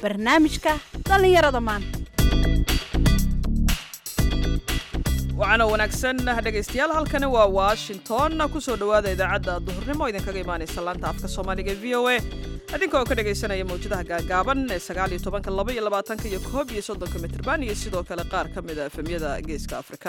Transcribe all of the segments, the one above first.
barnaamijka dhallinyarada maanta waxaana wanaagsan dhegaystayaal halkani waa washington kusoo dhowaada idaacadda duhurnimo idinkaga imaanaysa laanta afka soomaaliga v o a idinka oo ka dhegaysanaya mawjadaha gaagaaban ee sagaal iyo tobanka laba iyo labaatanka iyo koob iyo soddonka mitrban iyo sidoo kale qaar ka mid a efemyada geeska afrika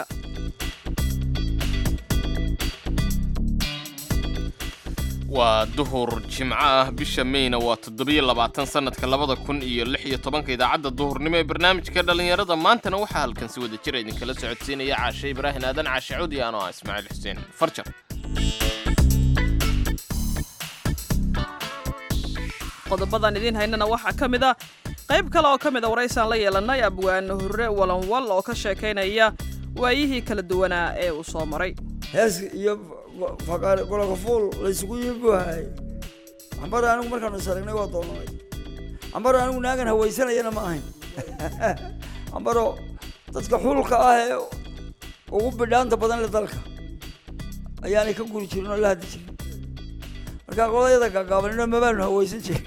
waa duhur jimco ah bisha meyna waa toddobiyo labaatan sannadka labada kun iyo lix iyo tobanka idaacadda duhurnimo ee barnaamijka dhallinyarada maantana waxaa halkan si wada jira idinkala socodsiinaya caashe ibraahin aadan caashe cudi ano ah ismaaciil xuseen farjar qodobadan idiin haynana waxaa ka mid a qayb kale oo ka mid a waraysaan la yeelanay abwaane hurre walanwal oo ka sheekaynaya waayihii kala duwanaa ee uu soo maray hees iyo golokafuul laysugu yibuhay cambaro anigu markaanu saragnay waa doonanay cambaro anigu naagan hawaysanayana ma ahayn cambaro dadka xulka ah ee ugu bidhaanta badan le dalka ayaanay ka guri jirin oo la hadli jirin markaa qolayada gaagaabanino mabaanu hawaysan jirin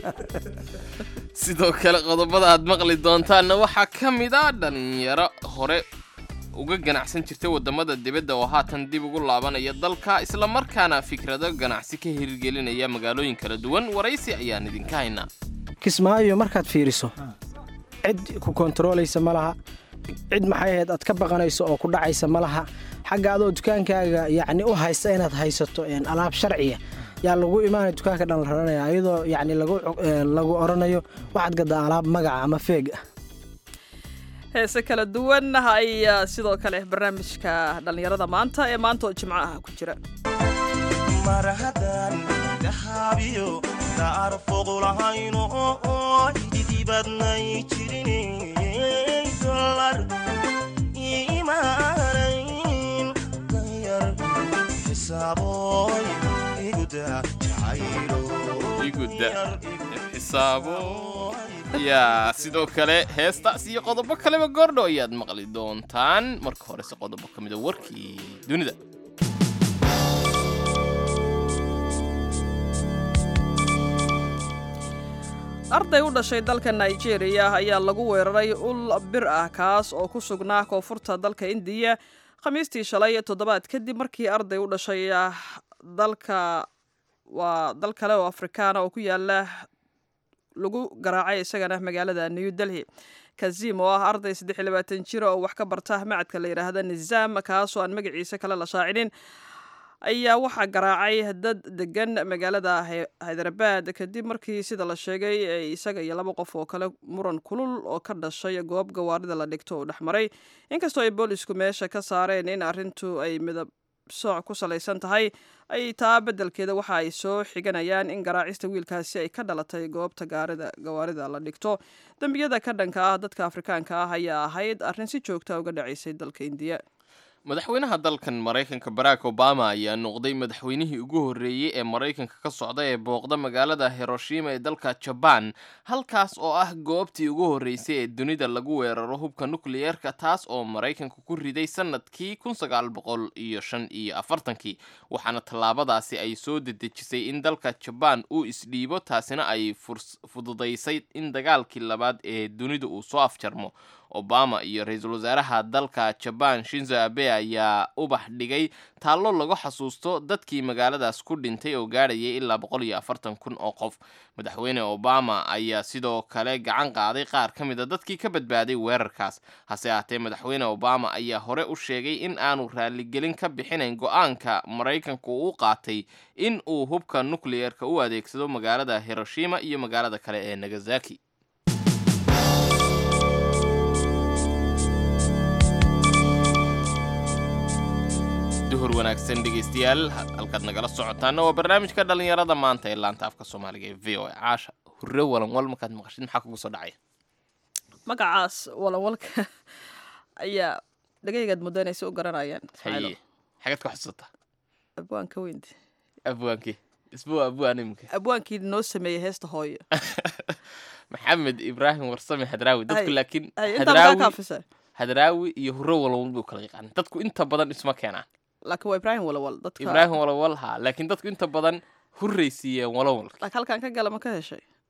sidoo kale qodobada aad maqli doontaanna waxaa ka mid a dhallinyaro hore uga ganacsan jirtay waddamada dibadda oo haatan dib ugu laabanaya dalka islamarkaana fikrado ganacsi ka hirgelinaya magaalooyin kala duwan waraysi ayaan idinka haynaa kismaayo markaad fiiriso cid ku kontaroolaysa ma laha cid maxay ahayd aad ka baqanayso oo ku dhacaysa ma laha xagga adoo dukaankaaga yacni u haysta inaad haysato alaab sharciya yaa lagu imaanaya dukaanka dhan la raranaya iyadoo yacni lagu oranayo waxaad gadaa alaab magaca ama feeg ah heese kala duwan ayaa sidoo kale barnaamijka dhallinyarada maanta ee maanta oo jimco ah ku jira mar haddaan gahaabiyo daar foqulahayno idibadnay jirin dolar imaanayn danyar xisaaboy iguda jacaylo iguda xisaabo yaa sidoo kale heestaas iyo qodobo kaleba goordho ayaad maqli doontaan marka horese qodobo ka mida warkii dunida arday u dhashay dalka nigeria ayaa lagu weeraray ul bir ah kaas oo ku sugnaa koonfurta dalka indiya khamiistii shalay toddobaad kadib markii arday u dhashay dalka waa dal kale oo afrikaana oo ku yaala lagu garaacay isagana magaalada new delhi kazim oo ah arday saddex iyo labaatan jira oo wax ka barta macadka la yidhaahda nizaam kaasoo aan magaciisa kale la shaacinin ayaa waxaa garaacay dad degan magaalada hyderabad kadib markii sida la sheegay isaga iyo laba qof oo kale muran kulul oo ka dhashay goob gawaarida la dhigto uu dhexmaray inkastoo ay boolisku meesha ka saareen in arrintu ay midab sooc ku salaysan tahay ay taa beddelkeeda waxa ay soo xiganayaan in garaacista wiilkaasi ay ka dhalatay goobta gaarida gawaarida la dhigto dembiyada ka dhanka ah dadka afrikaanka ah ayaa ahayd arrin si joogta uga dhacaysay dalka indiya madaxweynaha dalkan maraykanka barack obama ayaa noqday madaxweynihii ugu horreeyey ee maraykanka ka socda ee booqda magaalada hiroshima ee dalka jabaan halkaas oo ah goobtii ugu horreysay ee dunida lagu weeraro hubka nukliyeerka taas oo maraykanka ku riday sannadkii kun sagaal boqol iyo shan iyo afartankii waxaana tallaabadaasi ay soo dedejisay in dalka jabaan uu isdhiibo taasina ay fududaysay in dagaalkii labaad ee dunida uu soo afjarmo obama iyo ra-iisul wasaaraha dalka jabaan shinzo abe ayaa ubax dhigay taallo lagu xasuusto dadkii magaaladaas ku dhintay oo gaadhayay ilaa boqol iyo afartan kun oo qof madaxweyne obama ayaa sidoo kale gacan qaaday qaar ka mid a dadkii ka badbaaday weerarkaas hase ahaatee madaxweyne obama ayaa hore u sheegay in aanu raaligelin ka bixinayn go-aanka maraykanku uu qaatay in uu hubka nukliyeerka u adeegsado magaalada hiroshima iyo magaalada kale ee nagasaki duhur wanaagsan dhegaystayaal halkaad nagala socotaana waa barnaamijka dhallinyarada maanta ee laanta afka soomaaliga ee v o a caasha hurre walanwal markaad maqashid maxaa kugu soo dhacaya magacaas walanwalka ayaa dhagaygaad mudaynaysa u garanayaan haye xagaad ka xusuusataa abwaanka weynti abwaankii isbuu abwaan iminka abwaankii noo sameeyey heesta hooyo maxamed ibraahim warsame hadraawi dadku Hay- laakiin Hay, intaa maxaa hadraawi kaafisa hadraawi iyo hurre walawal buu kala yaqaan dadku inta badan isma keenaan laakiin waa ibraahim walawal dadka ibraahim walawal haa laakiin dadku inta badan hurraysiiyeen walawalka laakiin halkaan ka gala ma ka heshay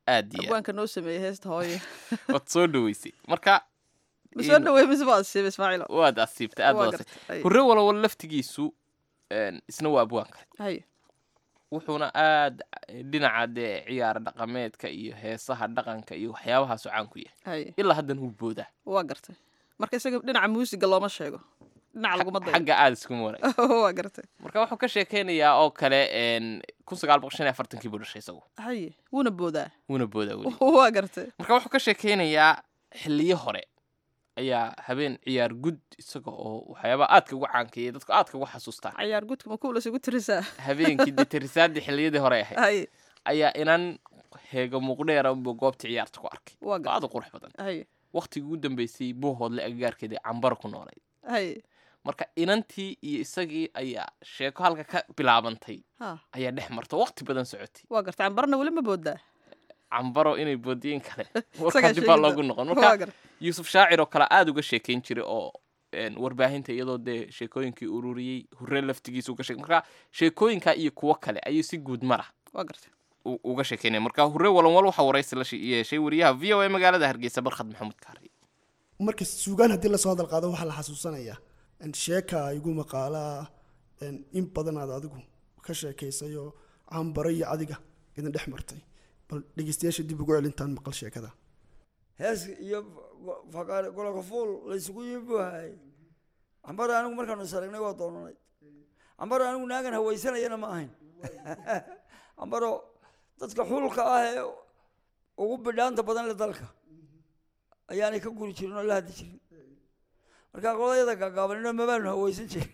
aad iyo aad abwaanka noo sameeyey heesta hooye waad soo dhaweysay marka ma soo in- dhaweey mise baad siibay ismaaciilo waad asiibtay aad Waa baad gartay. asiibtay Ay. hurre walwal laftigiisu een, isna waa abwaanka haye wuxuuna aad dhinaca dee ciyaar dhaqameedka iyo heesaha dhaqanka iyo waxyaabahaasoo caan ku yahay haye ilaa haddan wuu boodaa waa gartay marka isaga dhinaca muusiga looma sheego dhinaca laguma dayo xagga aada iskuma waray waa gartay marka wuxuu ka sheekeynayaa oo kale een, kun sagaal boqol shan iyo afartankii buu dhashay isagu haye wuuna boodaa wuuna boodaa weli waa gartay marka wuxuu ka sheekeynayaa xiliyo hore ayaa habeen ciyaar gud isaga oo waxyaabaha aadka ugu caankeeyay dadku aadka ugu xasuustaan cayaar gudka ma kuulas ugu tirisaa habeenkii dee tirisaadii xiliyadii hore ahayd haye ayaa inan heega muuqdheera unbuu goobta ciyaarta ku arkay waa oo gartay aad u qurux badan haye waqtigii ugu dambeysay buuhoodle agagaarkeedii cambaro ku noolayd haye marka inantii iyo isagii ayaa sheeko halka ka bilaabantay ha ayaa dhex marta waqti badan socotay waa gartay cambarna weli ma boodaa cambaro inay boodiyin kale Isagaa warkaa dib baa sheegi loogu doona. noqon waa marka gartay yuusuf shaacir oo kale aada uga sheekeyn jiray oo een, warbaahinta iyadoo dee sheekooyinkii ururiyey hurre laftigiisa uga sheek marka sheekooyinka iyo kuwo kale ayuu si guud mara waa gartay u- uga sheekeynaya marka hurre walanwal waxaa waraysi la shi- yeeshay wariyaha v o a magaalada hargeysa barkhad maxamuud kaari marka suugaan haddii lasoo hadal qaado waxaa la xasuusanayaa in sheeka igu maqaalaa in in badan aad adigu ka sheekaysayoo cambaro iyo adiga idin dhex martay bal dhegeystayaasha dib ugu celintaan maqal sheekada hees iyo go- faqaare gololka fuul laysugu yibuhay cambara anigu markaanu is aragnay waa doonanay cambaro anigu naagan hawaysanayana ma ahayn cambaro dadka xulka ah ee ugu bidhaanta badan le dalka ayaanay ka guri jirin oo la hadli jirin marka qolayada gaagaabanino mabaanu hawaysan jirin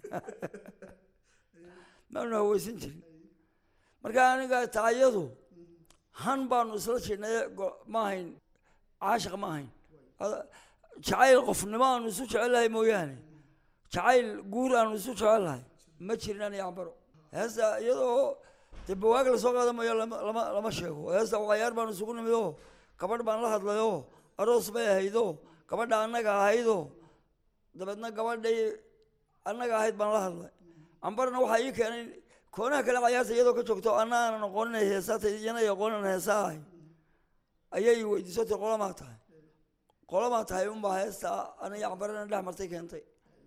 maanu hawaysan jirin marka aniga taayadu han baanu isla jirnay go- ma ahayn caashiq ma ahayn Ada- jacayl qofnimo aanu isu jecelahay mooyaane jacayl guur aanu isu jecelahay ma jirin ani cambaro heesta iyadoo dee bawaag lasoo qaadamayo lama lama lama sheego heesta cayaar baanu isugu nimid oo gabadh baan la hadlayoo aroos bay ahaydoo gabadha annaga ahaydoo dabeedna gabadhay annaga ahayd baan la hadlay cambarna waxaa ii keenay koonaha kale cayaarta iyadoo ka joogto anna aanan aqoonin ay heesaata iyana ay aqoonin heesaa ahay ayay weydiisatay qolamaa tahay qolamaa tahay unbaa heesta aniga cambarana dhex martay keentay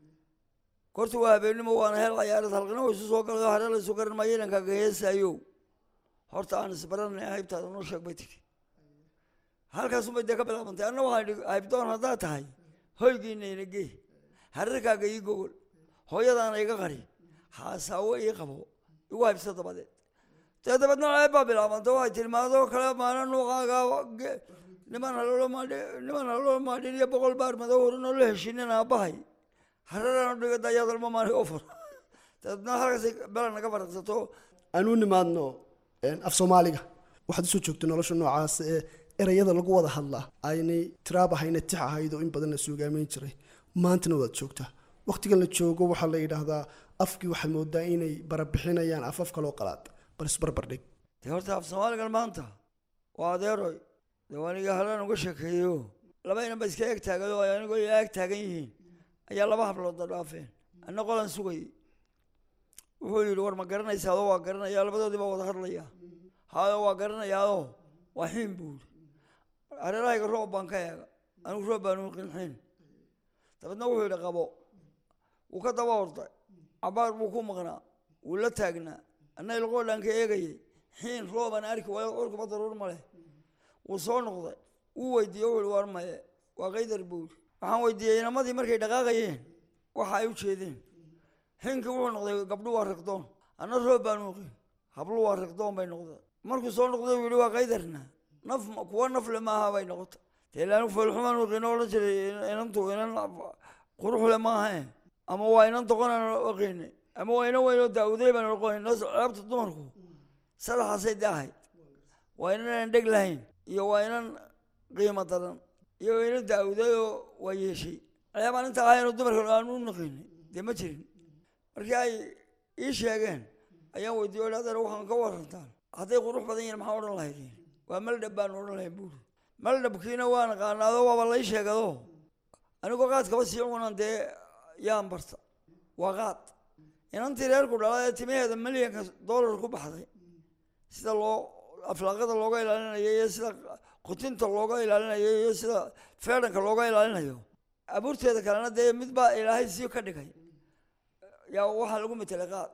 korta waa habeenimo waana heel cayaareed halqina wa isu soo galay oo hare la isu garan maayo inankaaga heesaayo horta aan isbaranay haybtaada noo sheeg bay tiri halkaasunbay dee ka bilaabantay anna waxaan idhi haybdoon haddaad tahay hoygiina ina gee hareerkaaga ii gogol hooyadaana iga qari haasaawo ii qabo igu haybsa dabadeed dee dabeedna ceeb baa bilaabantay waxay tiri maadoo kale maana nuuqaaga ge- niman haloola maadhi niman haloola maadhin iyo boqol baar madow horin oo la heshinin aabbahay hareeraan dhiga dayaadalma maani ofur dabeedna halkaasay bela naga faraqsato aanu nimaadno een, af soomaaliga waxaad usoo joogto nolosha noocaas ee erayada lagu wada hadlaa aynay tiraab ahayna tix ahayd oo in badan la suugaameyn jiray maantana waad joogtaa waqtigan la joogo waxaa la yidhaahdaa afkii waxaad moodaa inay barabixinayaan afaf kaloo qalaad bal isbarbar dhig dee horta af soomaaligan maanta waa adeeroy dee aniga halaan uga sheekeeyo laba inan ba iska eg taagay oo ay anigoo ila ag taagan yihiin ayaa laba hablood dhaafeen anna qolan sugayay wuxuu yidhi war ma garanaysaa adoo waa garanaya labadoodii baa wada hadlaya hayo waa garanayaadoo waa xiin buu yidhi hareerahayga roob baan ka eega anigu roob baan u qinxiin dabeedna wuxuu yidhi qabo wuu ka daba orday cabaar buu ku maqnaa wuu la taagnaa anna ilqoodhaan ka eegayay xiin roobaan arki waayo orkuba daruur ma leh wuu soo noqday wuu weydiiyey wuxuu yidhi war maye waa qaydar buu yidhi waxaan weydiiyey inamadii markay dhaqaaqayeen waxa ay u jeedeen xinkii wuxuu noqday gabdhu waa riqdoon anna roob baan uqin hablu waa riqdoon bay noqdeen markuu soo noqday wuu yidhi waa qaydarna naf ma- kuwa nafle maaha bay noqotay dee ilaanu foolxumaan uqin oo odhan jiray inantu inan quruxle maaha ama waa inan doqonaan oqinay ama waa inan weyn oo daawuday baan oqonin ceebta dumarku saddexaasay daahayd waa inanaan dheg lahayn iyo waa inan qiimo daran iyo waa inan daawuday oo waa yeeshay ceebaan inta ahaynoo dumarka aan u naqinay dee ma jirin markii ay ii sheegeen ayaan weydiiye o adeer waxaan ka warantaan hadday qurux badan yihin maxaa odhan lahaydeen waa maldhab baan odhan lahayn buuri maldhabkiina waan qaanaado waaba lay sheegado anigoo qaadkaba sii cunan dee yaan barta waa qaad inantii reerku dhala ee timaheeda milyanka dollar ku baxday sida loo aflaaqada looga ilaalinayo iyo sida qutinta looga ilaalinayo iyo sida feedhanka looga ilaalinayo abuurteeda kalena dee mid baa ilaahay sii ka dhigay yaa waxaa lagu metelay qaad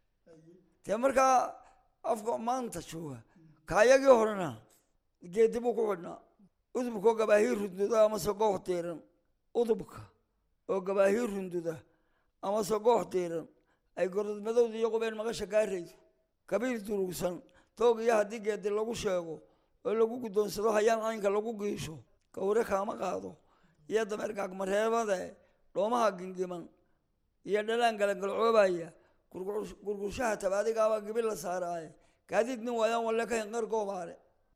dee markaa afka maanta jooga kaayagii horena geedi buu ku xidhnaa udubka oo gabaahii runduda amase goox diiran udubka oo gabaahii runduda amase goox diiran ay gorodmadowda iyo qubeen maqasha gaarayso kabiir durugsan toog iyo haddii geedi lagu sheego oo lagu guddoonsado hayaan caynka lagu giisho gawre kaama qaado iyo dameer gaagmareebade dhoomaha gingiman iyo dhalaan galangalcoobaya gurgur- gurgurshaha tabaadigaabaa gibi la saaraaye gaadiid nin waayaan walle ka hinqar goobaale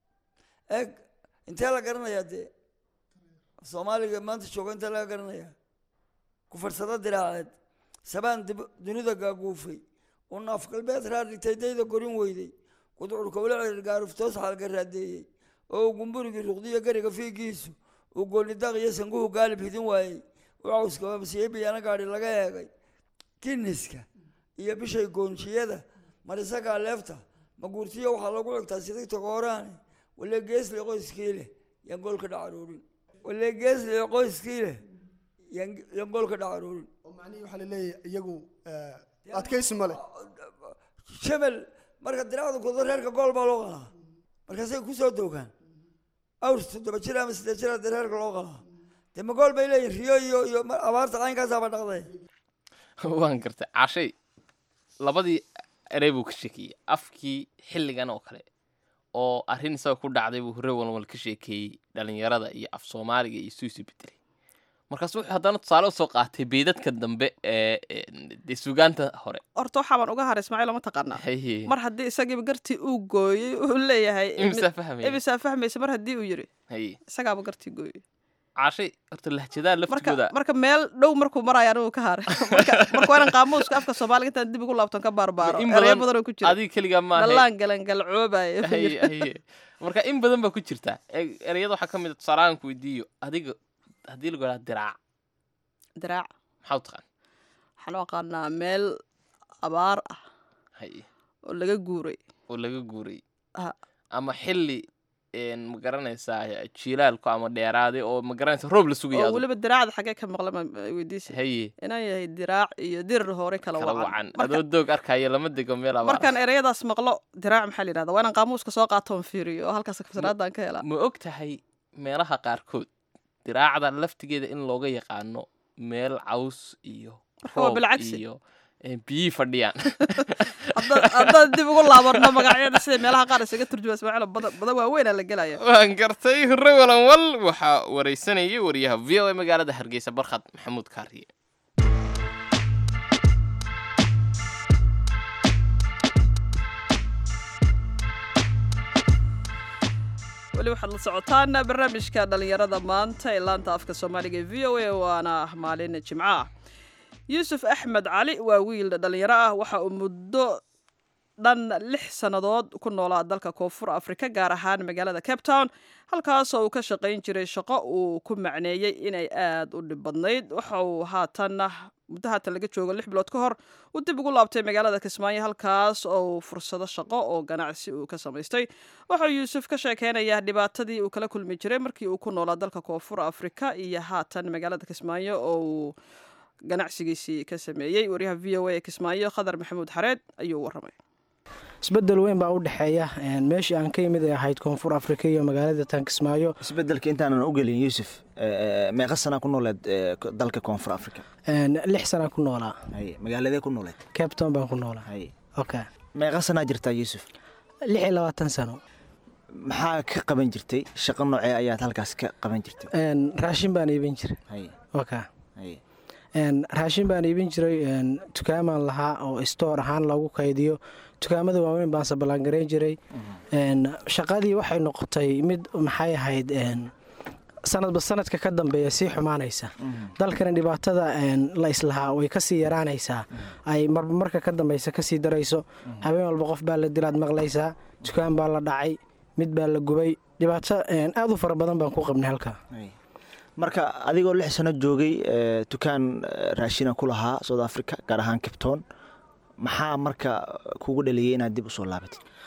eeg intee la garanayaa dee soomaaliga maanta jooga intee laga garanayaa kufarsado diraaceed sabaan dib dunida gaaguufay uu naaf galbeed raar dhigtay dayda gorin weyday gudcurka ula cirir gaaruftoos xaalga raadeeyey oo uu gumburigii ruqdiyo gariga fiigiisu uu goonidaaq iyo sanguhu gaalib hidin waayey uu cawskababsiyey biyana gaadhi laga eegay giniska iyo bishay goonjiyada marisagaa leefta maguurtiyo waxaa lagu xigtaa sidigta gooraane walee geesle qoyskii leh yaan goolka dhacaroorin walee geesle qoyskii leh yaan yaan goolka dhacaroorin oo macnihii waxaa laleeyahay iyagu eh, adkaysi male shabel marka diracda kudo reerka gool baa loo qalaa markaasay kusoo doogaan awr toddoba jir ama siddeed jir dee reerka loo qalaa dee ma gool bay leeyihin riyo iyo iyo ma- abaarta caynkaasaaba dhaqday waan gartay cashay labadii erey buu ka sheekeeyey afkii xilligan oo kale oo arrin isaga ku dhacday buu hore walwal ka sheekeeyey dhalinyarada iyo af soomaaliga iyo isuu isu bedelay markaas wuxuu haddana tusaale usoo qaatay beydadka dambe ee ee, dee sugaanta hore horta waxaa baan uga haray ismaaciil ma taqaanaa haye mar haddii isagiiba gartii uu gooyey uu leeyahay imsaa fahmaya imisaa fahmaysa mar haddii uu yiri haye isagaaba gartii gooyey cashay horta lahjadaha marka laftigooda marka meel dhow markuu maraya anigu ka haray marka marka waa inaan qaamuuska afka soomaaliga intaan dib ugu laabton ka baarbaaro in erayo badan badan oo ku jira adiga keligaa maaha dhalaan galangalcoobayo haye haye marka in badan baa ku jirta E- ereyada waxaa ka mid a tusaale aan ku weydiiyo adiga haddii lagu idhaha diraac diraac maxaa u taqaan waxaan u aqaanaa meel abaar ah haye oo laga guuray oo laga guuray Ah. ama xilli een, ma garanaysaa jiilaalku ama dheeraaday oo ma garanaysa roob la sugayo oo adigu. weliba diraacda xagee ka maqla ma weydiisa haye inaan yahay diraac iyo dirir hore kala kala wacan wacan Marka- adoo doog arkaya lama dego meel abaar markaan ereyadaas maqlo diraac maxaa la yidhahda waa inaan qaamuuska soo qaato oon fiiriyo oo halkaas fasraadaan ka helaa ma og tahay meelaha qaarkood diraacda laftigeeda in looga yaqaano meel caws iyo Marka waa roob bilcagsi. iyo een, biyihii fadhiyaan Hadda- haddaan dib ugu laabarno magacyada sida meelaha qaar isaga turjuma ismaaciil badan badan waaweynaa la gelaya waan gartay hore walanwal waxaa wareysanayay wariyaha v o a magaalada hargeysa barkhad maxamuud kaariye weli waxaad la socotaan barnaamijka dhalinyarada maanta ee laanta afka soomaaliga ee v o a waana maalin jimco ah yuusuf axmed cali waa wiil dhalinyaro ah waxa uu muddo dhan lix sannadood ku noolaa dalka koonfur afrika gaar ahaan magaalada cape town halkaasoo uu ka shaqayn jiray shaqo uu ku macneeyey inay aada u dhib badnayd waxa uu haatan muddo haatan laga joogo lix bilood ka hor uu dib ugu laabtay magaalada kismaayo halkaas oo uu fursado shaqo oo ganacsi uu ka samaystay wuxuu yuusuf ka sheekeynayaa dhibaatadii uu kala kulmi jiray markii uu ku noolaa dalka koonfur afrika iyo haatan magaalada kismaayo oo uu ganacsigiisii ka sameeyey wariyaha v o a ee kismaayo khadar maxamuud xareed ayuu waramay isbedel weyn baa u dhexeeya een, meeshii aan ka yimid ee ahayd koonfur afrika iyo magaalada tankismaayo isbedelka intaanan u gelin yuusuf eh, meeqa sanaa ku nooleed eh, ko- dalka koonfur africa een, lix sanaa ku noolaa haye magaaladee ku nooleed cape town baan ku noolaa haye okay meeqa sanaa jirtaa yuusuf lix iyo labaatan sano maxaa ka qaban jirtay shaqo noocee ayaad halkaas ka qaban jirtay een, raashin baan iibin jiray haye okay haye een, raashin baan iibin jiray een, dukaamaan lahaa oo stoor ahaan lagu kaydiyo dukaamada waaweyn baan saballaangarayn jiray een, shaqadii waxay noqotay mid maxay ahayd een, sanadba sanadka ka dambeeya sii xumaanaysa dalkana dhibaatada een, la islahaa way kasii yaraanaysaa ay marba marka ka dambeysa kasii darayso habeen walba qof baa la dilaad maqlaysaa dukaan baa la dhacay mid baa la gubay dhibaato een, aad u fara badan baan ku qabnay halkaa haye marka adigoo lix sano joogay eh, dukaan eh, raashina ku lahaa south africa gaar ahaan capton maxaa marka kugu dhaliyey inaad dib usoo laabatid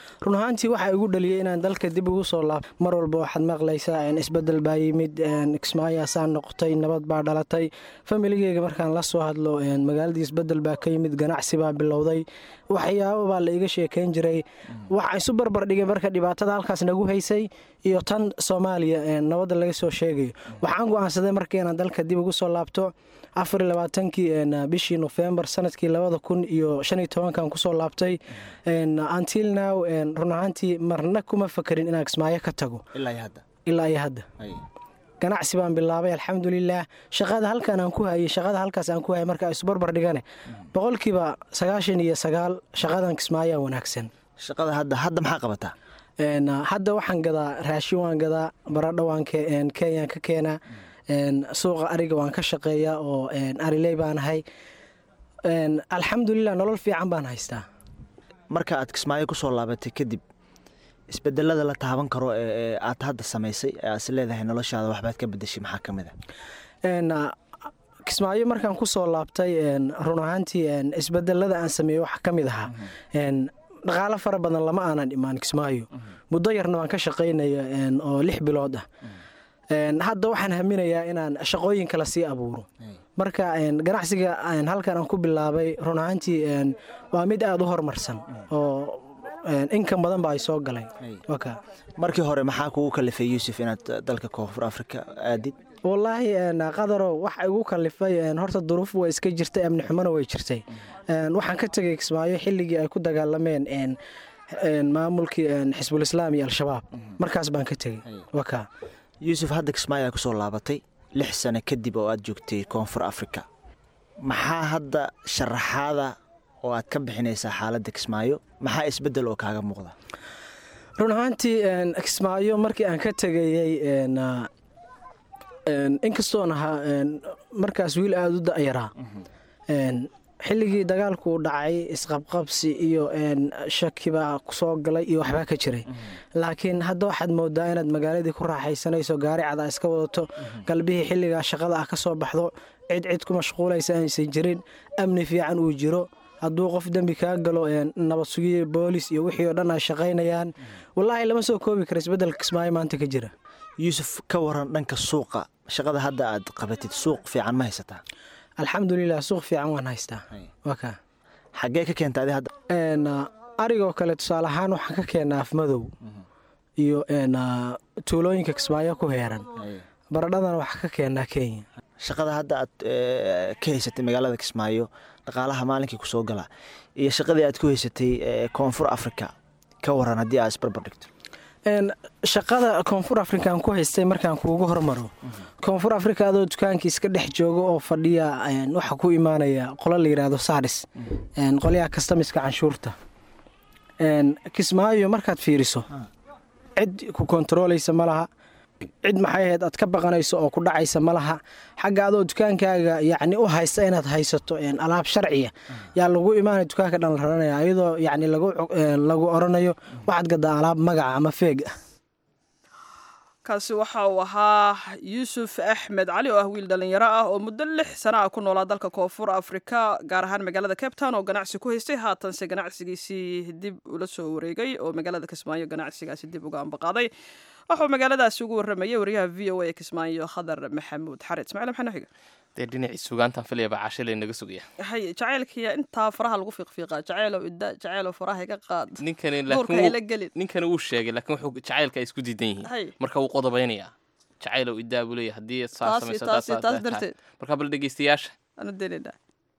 run ahaantii waxaa igu dhaliyay inaan dalka dib ugu soo laab mar walba waxaad maqlaysaa isbedel baa yimid kismaayaasaa noqotay nabad baa dhalatay familigeyga markaan la soo hadlo magaaladii isbedel baa ka yimid ganacsi baa bilowday waxyaabo baa la iga sheekeyn jiray waxa isu barbar dhigay marka dhibaatada halkaas nagu haysay iyo tan soomaaliya nabadda laga soo sheegayo waxaan go-aansaday marka inaan dalka dib ugu soo laabto afar labaatankii bishii nofembar sanadkii labada kun iyo shan iyo tobankan kusoo laabtay until now run ahaantii marna kuma fakarin inaan kismaayo ka tago ilaa iyo hadda ganacsi baan bilaabay alxamdulilaah shaqada halkan aan ku hayay shaqada halkaas aan ku hayay marka isbarbar dhigane boqolkiiba sagaashan iyo sagaal shaqadan kismaayaa wanaagsan shaqada hadda hadda maxaa qabataa hadda waxaan gadaa raashin waan gadaa baradho waan kenyaan ka keenaa suuqa ariga waan ka shaqeeyaa oo ariley baan ahay alxamdulilah nolol fiican baan haystaa marka aad kismaayo kusoo laabatay kadib isbedelada la taaban karo ee aad hadda samaysay ee is leedahay noloshaada waxbaad ka bedeshay maxaa ka mid a kismaayo markaan kusoo laabtay run ahaantii isbedelada aan sameeyey waxaa ka mid ahaa dhaqaalo fara badan lama aanan imaan kismaayo muddo yarna waan ka shaqaynaya oo lix bilood ah hadda waxaan haminayaa inaan shaqooyin kale sii abuuro marka ganacsiga halkan aan ku bilaabay run ahaantii waa mid aada u horumarsan oo inkan badan ba ay soo galeen markii hore maxaa kugu kalifay yuusuf inaad dalka koonfur afrika aadid wallaahi qadaro waxa igu kalifay horta duruuf waa iska jirtay amni xumona way jirtay waxaan ka tegay kismaayo xilligii ay ku dagaalameen maamulkii xisbulislaam iyo al-shabaab markaas baan ka tegey waka yuusuf hadda kismaayo aa kusoo laabatay lix sano kadib oo aad joogtay koonfur afrika maxaa hadda sharaxaada oo aad ka bixinaysaa xaaladda kismaayo maxaa isbedel oo kaaga muuqda run ahaantii kismaayo markii aan ka tegayey inkastoon ahaa markaas wiil aada u da-yaraa xilligii dagaalku u dhacay isqabqabsi iyo shakibaa soo galay iyo waxbaa ka jiray laakiin hadda waxaad moodaa inaad magaaladii ku raaxaysanayso gaari cada iska wadato galbihii xilligaa shaqada ah ka soo baxdo cid cid ku mashquulaysa aysan jirin amni fiican uu jiro hadduu qof dembi kaa galo nabad sugiye boolis iyo wixii oo dhan ay shaqaynayaan wallaahi lama soo koobi kara isbeddelka kismaayo maanta ka jira yuusuf ka waran dhanka suuqa shaqada hadda aad qabatid suuq fiican ma haysataa alxamdulilah suuq fiican waan haystaa waka xaggee ka keenta adi hadda arigoo kale tusaale ahaan waxaan ka keenaa afmadow iyo tuulooyinka kismaayo ku heeran baradhadan waxaa ka keenaa kenya shaqada hadda aad ka haysatay magaalada kismaayo dhaqaalaha maalinkii kusoo gala iyo shaqadii aad ku haysatay koonfur africa ka waran haddii aad isbarbar dhigto shaqada koonfur afrikaan ku haystay markaan kuugu hormaro koonfur africa adoo dukaankii iska dhex jooga oo fadhiya waxaa ku imaanaya qolo la yidhaahdo saadhis qolyaha kastamiska canshuurta kismaayo markaad fiiriso cid ku kontarooleysa ma laha cid maxay ahayd aad ka baqanayso oo ku dhacaysa ma laha xagga adoo dukaankaaga yacni u haysta inaad haysato alaab sharciya yaa lagu imaanaya dukaanka dhan la raranaya iyadoo yacni lagu oranayo waxaad gadaa alaab magaca ama feeg ah kaasi waxa uu ahaa yuusuf axmed cali oo ah wiil dhallinyaro ah oo muddo lix sana ah ku noolaa dalka koonfur afrika gaar ahaan magaalada cape town oo ganacsi ku haystay haatanse ganacsigiisii dib ula soo wareegay oo magaalada kismaayo ganacsigaasi dib uga ambaqaaday waxuu magaaladaasi ugu warramayay wariyaha v o a ee kismaayo khadar maxamuud xared ismaciil maxaa noo xiga dee dhinacii sugaantan filayaba cashile naga sugaya hay jacaylkiya intaa faraha lagu fiiqfiiqaa jacaylow idda jacaylow faraha iga qaad ninkani duurka hayla gelin ninkani wuu sheegay laakiin wuxuu jacaylka ay isku diidan yihiin hay marka wuu qodobaynayaa jacaylow iddaa buu leeyahay haddii saa taasi samayso taasi taas taas darteed marka bal dhegeystayaasha anu dareynaa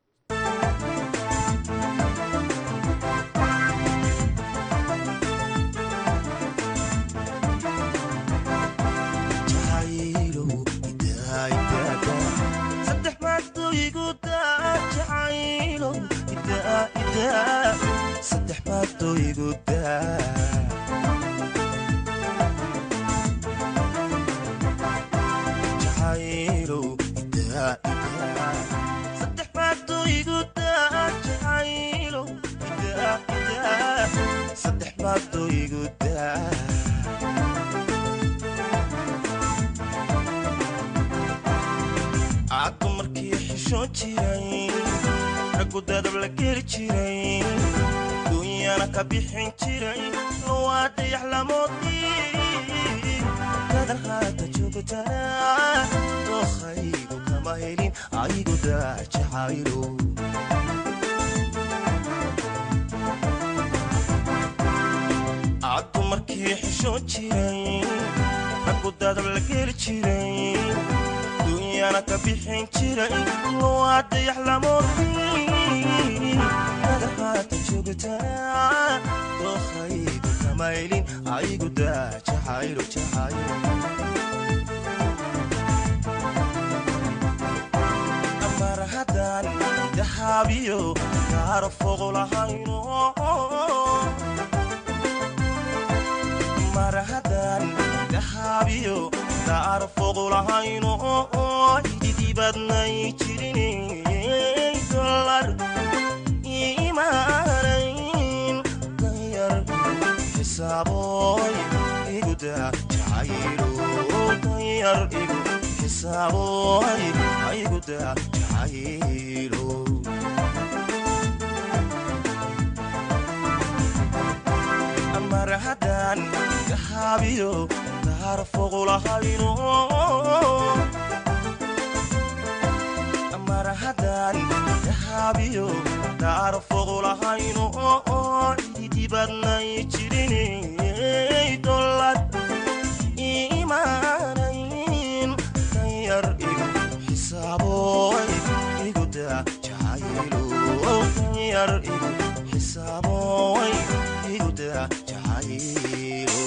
jacaylow idaa idaaga saddex maaduu igu daa jacaylow idaa idaa saddex maaduu igu daa jacaylow idaa idaa saddex maaduu igu daa jacaylow idaa idaa saddex maaduu igu daa aaddu markii xishoon jiray raggu dadab la geli jiray dunyana ka bixin jiray waa dayax lamoodii dadan haata joogtaa dookhaygu kama helin aygu daajacaylo caddu markii xishoon jiray raggu dadab la geli jiray dunyana ka bixin jiray waa dayax lamoodii dadan haata joogtaa dookhaygu kama helin aygu daajacaylo jacaylo mar haddaan dahaabiyo kaara fogo lahayno mar haddaan dahaabiyo kaara fogo lahayno ididibadnay jirin dolar imaanayn danyar xisaaboy iguda jacaylo danyar igu xisaaboy ayguda jacaylo mar haddaan dahaabiyo daar foqulahayno mar haddaan dahaabiyo daar foqulahayno idibadnay jirinay dolad imaanayn danyar igu xisaaboy iguda jacaylo danyar igu xisaaboy iguda jacaylo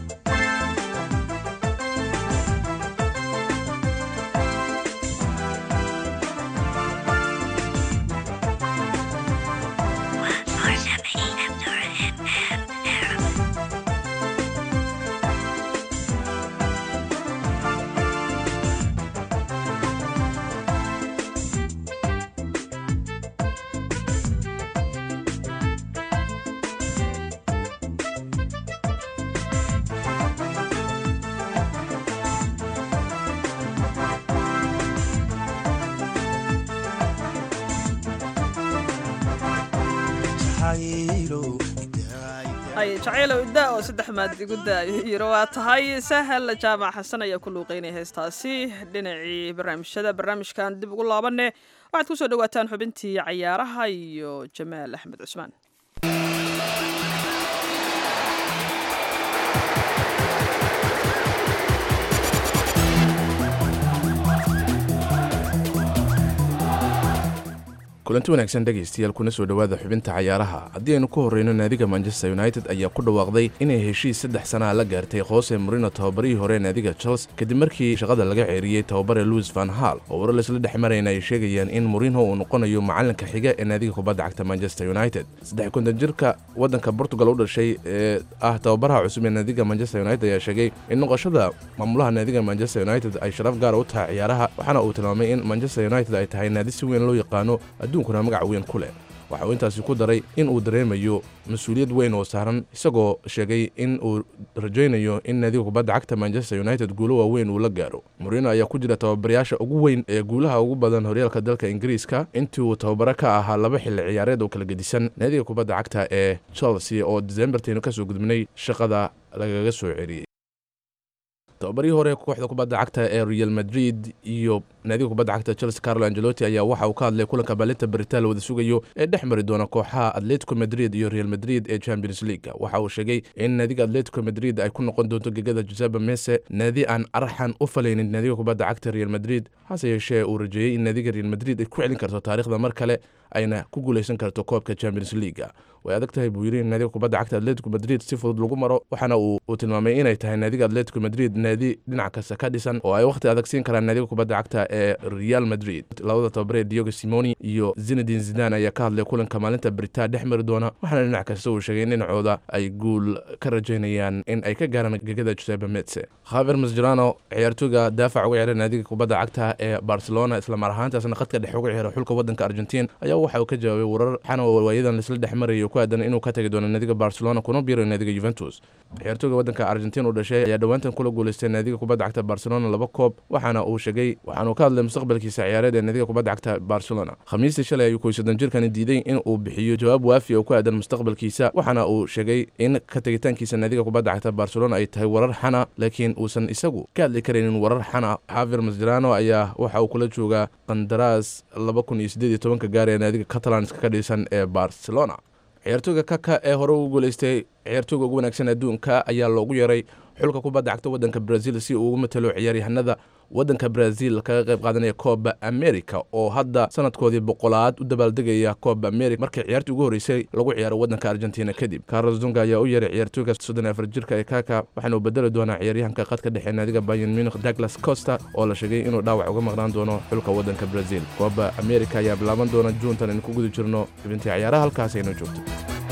hay jacaylow iddaa oo saddex maad igu daayo yiro waa tahay sahal jaamac xasan ayaa ku luuqeynaya heestaasi dhinacii barnaamijyada barnaamijkan dib ugu laabanne waxaad ku soo dhowaataan xubintii cayaaraha iyo jamaal axmed cusmaan kulanti wanaagsan dhegaystayaal kuna soo dhowaada xubinta cayaaraha haddii aynu ku horreyno naadiga manchester united ayaa ku dhawaaqday inay heshiis saddex sanaa la gaartay hoose morino tababarihii hore naadiga chelsea kadib markii shaqada laga ceeriyey tababare louis van hall oo warar laisla dhex marayna ay sheegayaan in morino uu noqonayo macalinka xiga ee naadiga kubadda cagta manchester united saddex konton jirka waddanka portugal u dhashay ee ah tababaraha cusub ee naadiga manchester united ayaa sheegay in noqoshada maamulaha naadiga manchester united ay sharaf gaara u tahay ciyaaraha waxaana uu tilmaamay in manchester united ay tahay naadi si weyn loo yaqaano adduunkuna magac weyn ku leh waxa uu intaasi ku daray in uu dareemayo mas-uuliyad weyn oo saaran isagoo sheegay in uu rajaynayo in naadiga kubadda cagta manchester united guulo waaweyn uu la gaaro morino ayaa ku jira tababarayaasha ugu weyn ee guulaha ugu badan horyaalka dalka ingiriiska intii uu tababaro ka ahaa laba xilli ciyaareed oo kala gedisan naadiga kubadda cagta ee chelsea oo decembertaynu kasoo gudbinay shaqada lagaga soo celiyey tababarihii hore kooxda kubadda cagta ee real madrid iyo naadiga kubadda cagta chelsea carlo angelotti ayaa waxa uu ka hadlay kulanka baalinta beritaan la wada sugayo ee dhex mari doona kooxaha atletico madrid iyo real madrid ee champions league waxa uu sheegay in naadiga atletico madrid ay ku noqon doonto gegada joseba mese naadi aan arxan u falaynin naadiga kubadda cagta real madrid hase yeeshee uu rajeeyey in naadiga real madrid ay ku celin karto taariikhda mar kale ayna ku guuleysan karto koobka champions leaguea way adag tahay buu yidhi in naadiga kubadda cagta atletico madrid si fudud lagu maro waxaana uu tilmaamay inay tahay naadiga atletico madrid naadi dhinac kasta ka dhisan oo ay wakhti adag siin karaan naadiga kubadda cagta ee real madrid labada tababare diogo simoni iyo zinadin zidan ayaa ka hadlay kulanka maalinta beritaa dhex mari doona waxaana dhinac kasta uu sheegay in dhinacooda ay guul ka rajaynayaan in ay ka gaaraan gegada joseba metse khaver masjerano ciyaartooyga daafac uga ciyaara naadiga kubadda cagta ee barcelona islamar ahaantaasna khadka dhex uga ciyaara xulka wadanka argentiin ayaa waxa uu ka jawaabay warar xana waayadan laisla dhex marayay oo ku aadan inuu ka tagi doono naadiga barcelona kuna biiro naadiga juventus ciyaartooyga waddanka argentiin u dhashay ayaa dhowaantan kula guulaystay naadiga kubadda cagta barcelona laba koob waxaana uu sheegay waxaanuu ka hadlay mustaqbalkiisa ciyaareed ee naadiga kubadda cagta barcelona khamiistii shalay ayuu koysoddon jirkani diiday in uu bixiyo jawaab waafi oo ku aadan mustaqbalkiisa waxaana uu sheegay in ka tegitaankiisa naadiga kubadda cagta barcelona ay tahay warar xana laakiin uusan isagu ka hadli karaynin warar xana xaafir masjerano ayaa waxa uu kula joogaa qandaraas laba kun iyo siddeed iyo tobanka gaar ee naadiga catalanska ka dhisan ee barcelona ciyaartooyga kaka ee hore ugu guulaystay ciyaartooyga ugu wanaagsan adduunka ayaa loogu yeeray xulka kubadda cagta waddanka brazil si uu ugu matalo ciyaaryahanada waddanka brazil kaga qayb qaadanaya kooba america oo hadda sanadkoodii boqolaad u dabaaldegaya kooba america markii ciyaartii ugu horreysay lagu ciyaaro waddanka argentina kadib carlos dunga ayaa u yeeray ciyaartooyga soddon afar jirka ee kaka waxaana uu bedeli doonaa ciyaaryahanka qadka dhexe naadiga bayan munich douglas costa oo la sheegay inuu dhaawac uga maqnaan doono xulka waddanka brazil kooba america ayaa bilaaban doona juuntan aynu ku guda jirno xubintii ciyaaraha halkaas aynu joogto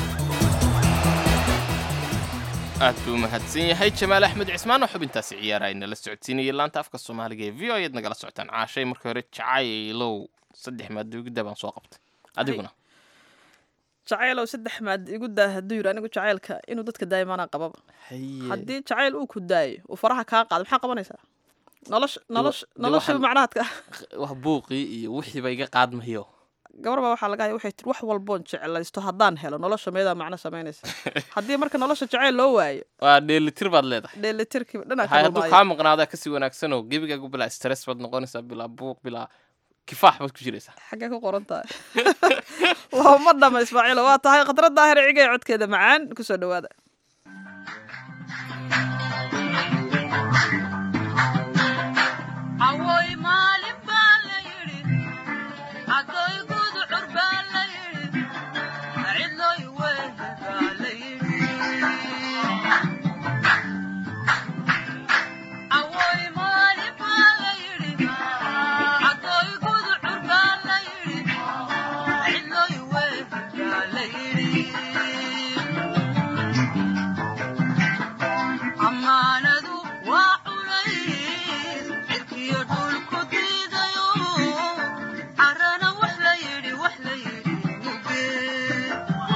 aad buu u mahadsan yahay jamaal axmed cismaan oo xubintaasi ciyaara inala socodsiinayay laanta afka soomaaliga ee v o ayaad nagala socotaan caashay markii hore jacaylow saddex maadugida baan soo qabtay adiguna jacaylow saddex maad igu daa hadduu yidhi anigu jacaylka inuu dadka daayimaanaa qababa haddii jacayl uu ku daayo uu faraha kaa qaado maxaa qabanaysaa nolosha nolosha de nolosha waxaan- macnahaadka wax buuqii iyo wixiiba iga qaadmayo gabar baa waxaa laga haya waxay tiri wax walboon jeclaysto haddaan helo nolosha meedaa macno samaynaysa haddii marka nolosha jacayl loo waayo waa dheelitir baad leedahay dheelitirkiiba dhanaa hay ka hadduu lumaayo kaa maqnaadaa kasii wanaagsanoo gebigaagu bilaa stress baad noqonaysaa bilaa buuq bilaa kifaax baad ku jiraysaa xaggee ku qoran tahay looma dhama ismaaciilo waa tahay khadrad daahir ciga ee codkeeda macaan kusoo dhawaada Awoy maalin baa la yidhi, agoy guducur baa la yidhi, cidloy weyn baa la yidhi. Awoy maalin baa la yidhi, agoy guducur baa la yidhi, cidloy weyn baa la yidhi. Ammaanadu waa culays, cirkiyo dhulku diidayo, carrana wax la yidhi, wax la yidhi mugee.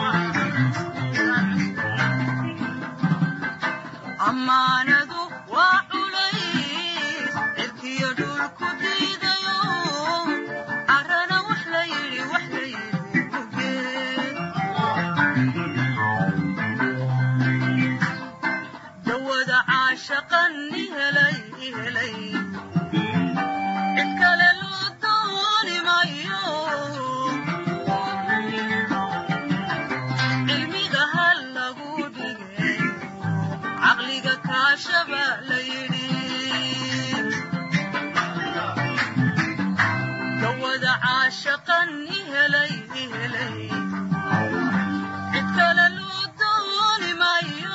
Ammaanadu waa culays, cirkiyo dhulku diidayo, carrana wax la yidhi, wax la yidhi mugee. dawada caashaqan i helay i helay cid kale loo dooni mayo cilmiga hal lagu dhigay caqliga kaashaba la yidhi dawada caashaqan i helay i helay cid kale loo dooni mayo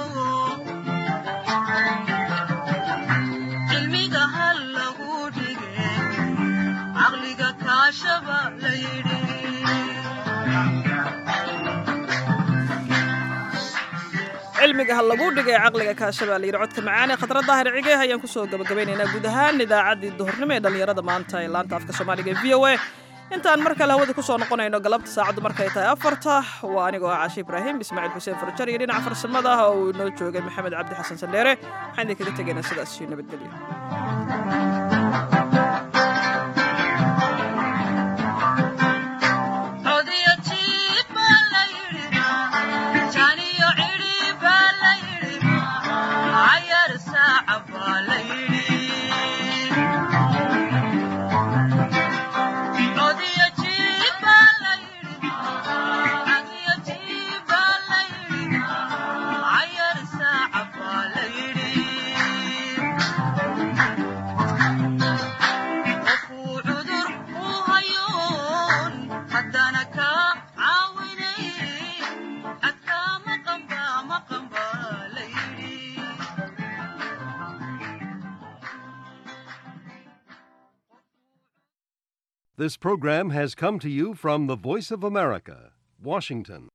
cilmiga hal lagu dhigay caqliga kaashaba la yidhi cilmiga ha lagu dhigay caqliga kaashabaa la yidhi codka macaan ee khadra daahir cige ayaan kusoo gabagabaynaynaa guud ahaan idaacaddii duhurnimo ee dhallinyarada maanta ee laanta afka soomaaliga ee v o a intaan mar kale hawada kusoo noqonayno galabta saacaddu markay tahay afarta waa anigoo ah caashi ibraahim ismaaciil xuseen farjar iyo dhinaca farsamada ah oo uu inoo joogay maxamed cabdi xasan sandheere waxaan idinkaga tegaynaa sidaas iyo nabadgelyo codiyo jiib baa la yidhi janiyo cidhi baa la yidhi cayar saaca baa la yidhi codiyo jiib baa la yidhi codiyo jiib baa la yidhi cayar saaca baa la yidhi qofuu cudur u hayoon haddana kaa caawinayn adkaa maqan baa maqan baa la yidhi This program has come to you from the Voice of America, Washington.